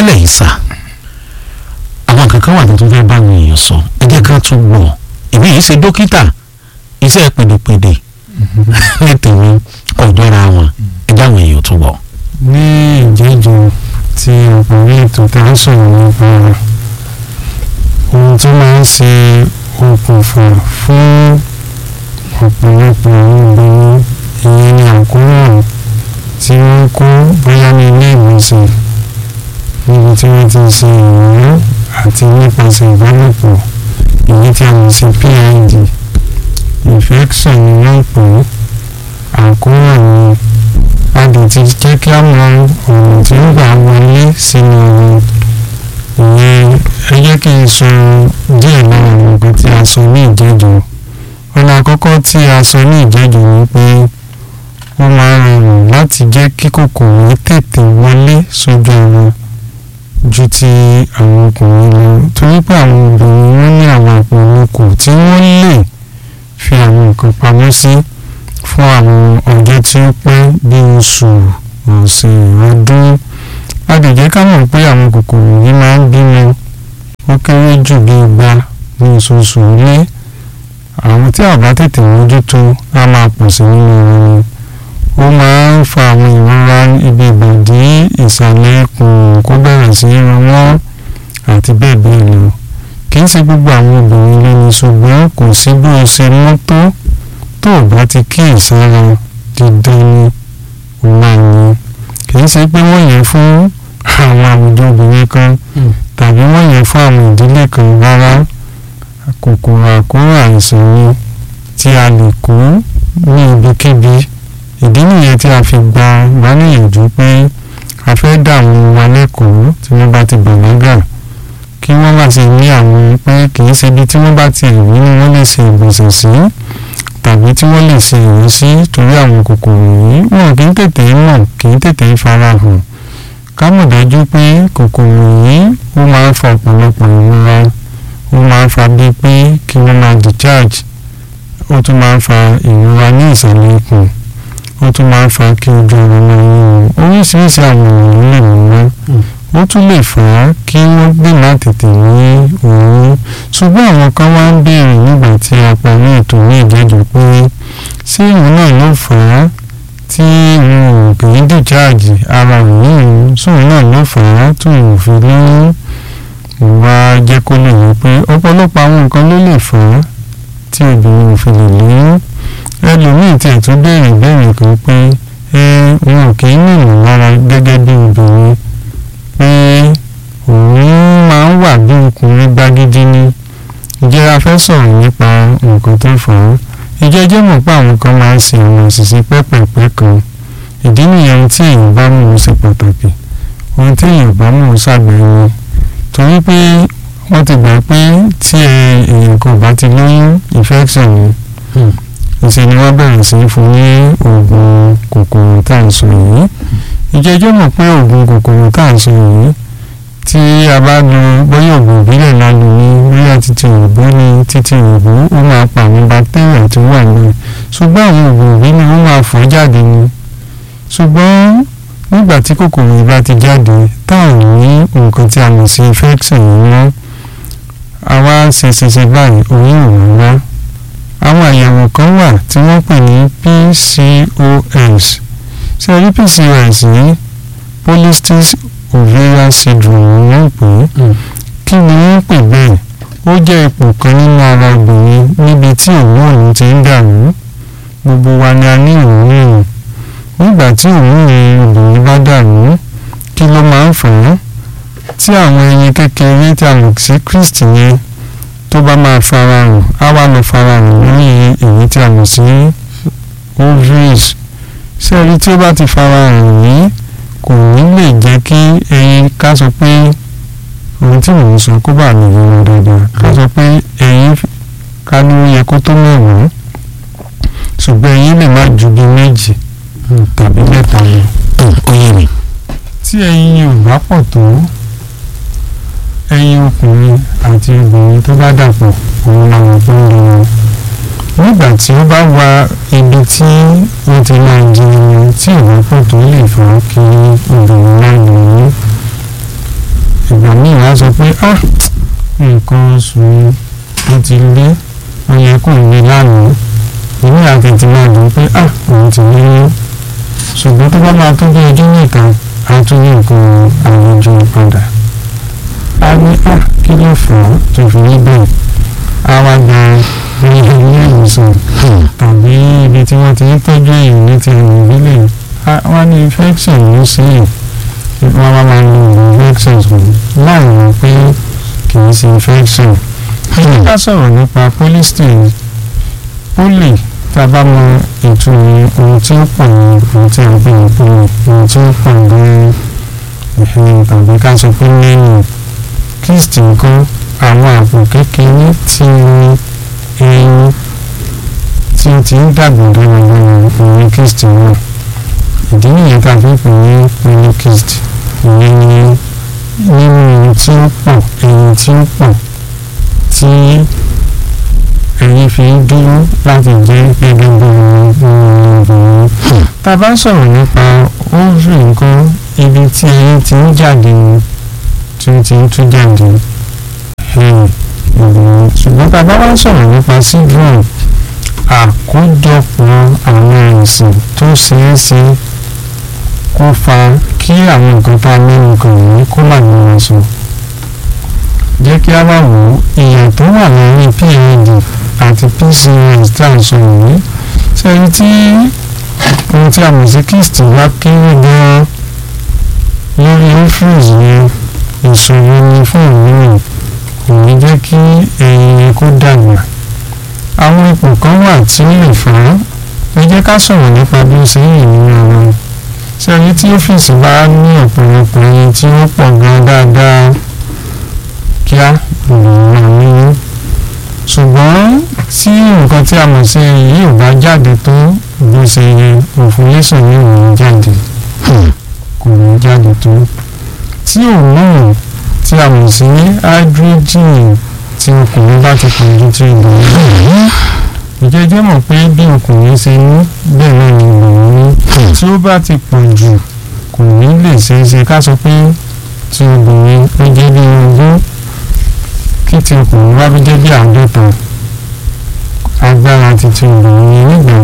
lálẹ́ yìí sà àwọn kankan wà tó fẹ́ bá àwọn èèyàn sọ ẹ jẹ́ ká tún gbọ́ èmi yìí ṣe dókítà iṣẹ́ pèdèpèdè ní tèmi kò jọra wọn ẹ jẹ́ àwọn èèyàn tún gbọ́. ní ìjẹ́jọ́ tí ọkùnrin ètò tá a sọ̀rọ̀ nípa rẹ̀ ohun tó máa ń ṣe okùnfà fún ọ̀pọ̀lọpọ̀ àwọn obìnrin ìyẹn ni àkóràn tí wọ́n kó bóyá ní ilé ìwòsàn níbi tí wọ́n ti ṣe ìrànwọ́ àti nípasẹ̀ ìbálòpọ̀ èyí tí a mọ̀ sí PID infection ni wọ́n pè é àkóràn ni a lè ti jẹ́ kí a mọ ọ̀nà tí ó gbà wọlé sínú ọ̀rọ̀ ìyẹn ẹ jẹ́ kí n sọ díẹ̀ lára àwọn nǹkan tí a sọ ní ìjẹ́jọ́ ọ̀nà àkọ́kọ́ tí a sọ ní ìjẹ́jọ́ ni pé ó máa ń rọrùn láti jẹ́ kí kòkòrò tètè wọlé sójú ara ju ti àwọn ọkùnrin lọ torí pé àwọn obìnrin wọn ní àwọn àpòlọkò tí wọ́n lè fi àwọn nǹkan pamọ́ sí fún àwọn ọjọ́ tí ó pẹ́ bí oṣù ọ̀sẹ̀ ọdún a lè jẹ́ ká mọ̀ pé àwọn kòkòrò yìí máa ń bímọ ó kéré jù bí igba ní oṣooṣù ilé àwọn tí a bá tètè mójútó á máa pọ̀ sí nínú wọn ó máa ń fa àwọn ìrora ibi ìbàdí ìsàlẹ̀ ikùn kó bẹ̀rẹ̀ sí í ran wọ́n àti bẹ́ẹ̀ bẹ́ẹ̀ lọ kì í ṣe gbogbo àwọn obìnrin ló ní ṣùgbọ́n kò sí bí o ṣe mọ́ tó tó o bá ti kí ìsára dídán ní o máa ní kì í ṣe pé wọ́n yẹn fún àwọn àwùjọ obìnrin kan tàbí wọ́n yẹn fún àwọn ìdílé kan rárá kòkòrò àkóràn àìsàn ni tí a lè kó ní ibikíbi ìdí nìyẹn tí a fi gba wá níyànjú pé a fẹ́ dá àwọn wa lẹ́kọ̀ọ́ tí wọ́n bá ti bàlágà kí wọ́n má ṣe ní àwọn pé kì í ṣe ibi tí wọ́n bá ti rí ni wọ́n lè ṣe ìgbọ̀nsẹ̀ sí tàbí tí wọ́n lè ṣe ìwé sí torí àwọn kòkòrò yìí wọn kì í tètè mọ̀ kì í tètè farahàn ká mọ̀ dájú pé kòkòrò yìí ó máa ń fa ọ̀pọ̀lọpọ̀ ìrora ó máa ń fa bíi pé kí wọ́n máa discharge ó tún máa ń fa ìrora ní ìsàlẹ̀ ikùn ó tún máa ń fa kí ojú ọrọ̀ máa yún un oríṣiríṣi àwọn ènìyàn lè mú wọn ó tún lè fà á kí wọ́n gbìmọ̀ tètè ní òun ṣùgbọ́n àwọn kan wá ń béèrè nígbà tí a parí ètò ní ìjẹ́jọ́ pé ṣé ìwọ̀n náà ló fà á tí wọn ò kì í dìjáàjì ara òun sóun náà ló fà á tó ò fi lóyún ìwà jẹ́ kó lè wí pé ọ̀pọ̀lọpọ̀ àwọn nǹkan ló lè fà á tí obìnrin ò fi lè lóyún ẹlòmíì tiẹ̀ tún béèrè béèrè kan pé ẹ wọn ò kì í nìyàn lára gẹ́gẹ́ bí obìnrin pé òun máa ń wà bí ọkùnrin gbágídí ní ìjẹ́ a fẹ́ sọ̀rọ̀ nípa nǹkan tó fà á ìjẹ́ jẹ́ mọ̀ pé àwọn kan máa ń ṣe àwọn àṣìṣe pẹ́pẹ̀pẹ́ kan ìdí nìyẹn ohun tí èèyàn bá mú un ṣe pàtàkì ohun tí èèyàn bá mú un ṣàgbéyìn torí pé wọ́n ti gbà pé tí èèyàn kan bá ti lóyún infection ni ìṣe ni wọ́n bẹ̀rẹ̀ sí fún ní oògùn kòkòrò tá à ń sọ yìí ìjẹ́jọ́ mọ̀ pé oògùn kòkòrò tá à ń sọ yìí tí a bá lo bóyá oògùn ìbílẹ̀ la lò ní bóyá títí òyìnbó ní títí òyìnbó ó máa pa àwọn bacteria tó wà náà ṣùgbọ́n àwọn oògùn ìbílẹ̀ ó máa fọ́ jáde ni ṣùgbọ́n nígbà tí kòkòrò yìí bá ti jáde tá à ní nǹkan tí a mọ̀ sí infection yìí mọ́ àwa ṣe ṣe ṣe báyìí oyún ò wá àwọn àyẹ̀wò kan wà tí wọ́n pè ní PCOS ṣe rí PCOS yìí polycystic ovarian syndrome ni wọ́n pè é kí ni wọ́n pè bẹ́ẹ̀ ó jẹ́ ipò kan nínú ara obìnrin níbi tí òun ti ń dàrú gbogbo wa ni a ní ìròyìn nígbà tí òun obìnrin bá dàrú kí ló máa ń fà á tí àwọn ẹyin kékeré tí a mọ̀ sí cyst yẹn tó bá máa farahàn á wá lọ farahàn lórí èyí tí a mọ̀ sí ovaries ṣé ẹni tí ó bá ti farahàn yìí kò ní lè jẹ́ kí ẹyin ká sọ pé ohun tí mò ń sọ kó bá lè yọrọ dáadáa ká sọ pé ẹyin ká ní ó yẹ kó tó mẹ́wàá ṣùgbọ́n ẹyin lè má ju bí méjì tàbí mẹ́ta lọ. ó yé mi. tí ẹyin yìí ò bá pọ̀ tó ẹyin ọkùnrin àti obìnrin tó bá dàpọ̀ òun làwọn tó ń lò wọn. nígbà tí ó bá wà ibi tí wọ́n ti máa jẹun tí ìwọ́pọ̀ tó lè fà á kí obìnrin náà lò ó. oṣù ó ti lé ó yẹ kó lè lánàá ìwé àtẹ̀tì máa dùn pé à òun ti lóyún ṣùgbọ́n tó bá máa tó bí ọjọ́ mẹ́ta á tún ní nǹkan àròjọ padà a ní à kí ló fà á tó fi rí bẹ́ẹ̀ a wá gba ní ilé ìwòsàn tàbí ibi tí wọ́n ti ń tọ́jú èèyàn ní ti ẹ̀rọ ìbílẹ̀ wọ́n ní infection ló sí yìí wọ́n wá máa lo oògùn infection fún láì mọ̀ pé kì í ṣe infection. ká sọ̀rọ̀ nípa polystyrene poly tá a bá mọ ìtumọ̀ ohun tí ó pọ̀ ní ohun tí a gbé ní poly ohun tí ó pọ̀ ní ìhìn tàbí ká sọ pé lẹ́yìn cyst nǹkan àwọn àpò kékeré tí ní ẹyin tí ó ti ń dàgbà dáradára ìyẹn cyst náà ìdí nìyẹn tá a fi pè ní polycyst ìyẹn ni nínú ẹyin tí ó pọ̀ ẹyin tí ó pọ̀ tí ẹyin fi ń dúró láti jẹ́ gẹ́gẹ́ bí obìnrin tá a bá sọ̀rọ̀ nípa ovary nǹkan ibi tí ẹyin ti ń jáde tí ó ti ń tú jáde ṣùgbọ́n tá a bá wá sọ̀rọ̀ nípa syndrome àkójọpọ̀ àwọn àìsàn tó ṣeé ṣe kó fa kí àwọn nǹkan tá a mẹ́nu kàn yìí kó má ní wọn sọ. jẹ́ kí a wá wò ó ìyà tó wà láàrin PID àti PCOS tí a sọ yìí sẹ́yìn tí ohun tí a mọ̀ sí cyst bá kéré gan-an lórí ovaries yẹn ìṣòro ni fún òmíràn kò ní jẹ́ kí ẹyin kó dàgbà àwọn ipò kan wà tí ó lè fà á ẹ jẹ́ ká sọ̀rọ̀ nípa bí ó ṣe ń yìn nínú ara sẹ́yìn tí ọ́fíìsì bá ní ọ̀pọ̀lọpọ̀ ẹyin tí ó pọ̀ gan dáadáa kíá ìròyìn máa níyún ṣùgbọ́n tí nǹkan tí a mọ̀ sí ẹyin yìí ò bá jáde tó bó ṣe yẹ ovulation ní òun jáde kò ní jáde tó tí hormone tí a mọ̀ sí hydrogen tí ọkùnrin bá ti pọ̀jù tí obìnrin ìjẹ́jẹ́ mọ̀ pé bí ọkùnrin ṣe ní bẹ́ẹ̀ náà ni obìnrin ní tí ó bá ti pọ̀ jù kò ní lè ṣeé ṣe ká sọ pé tí obìnrin ó jẹ́ bí ogún kí ti ọkùnrin wá bí jẹ́ bí àádọ́ta agbára ti ti obìnrin nígbà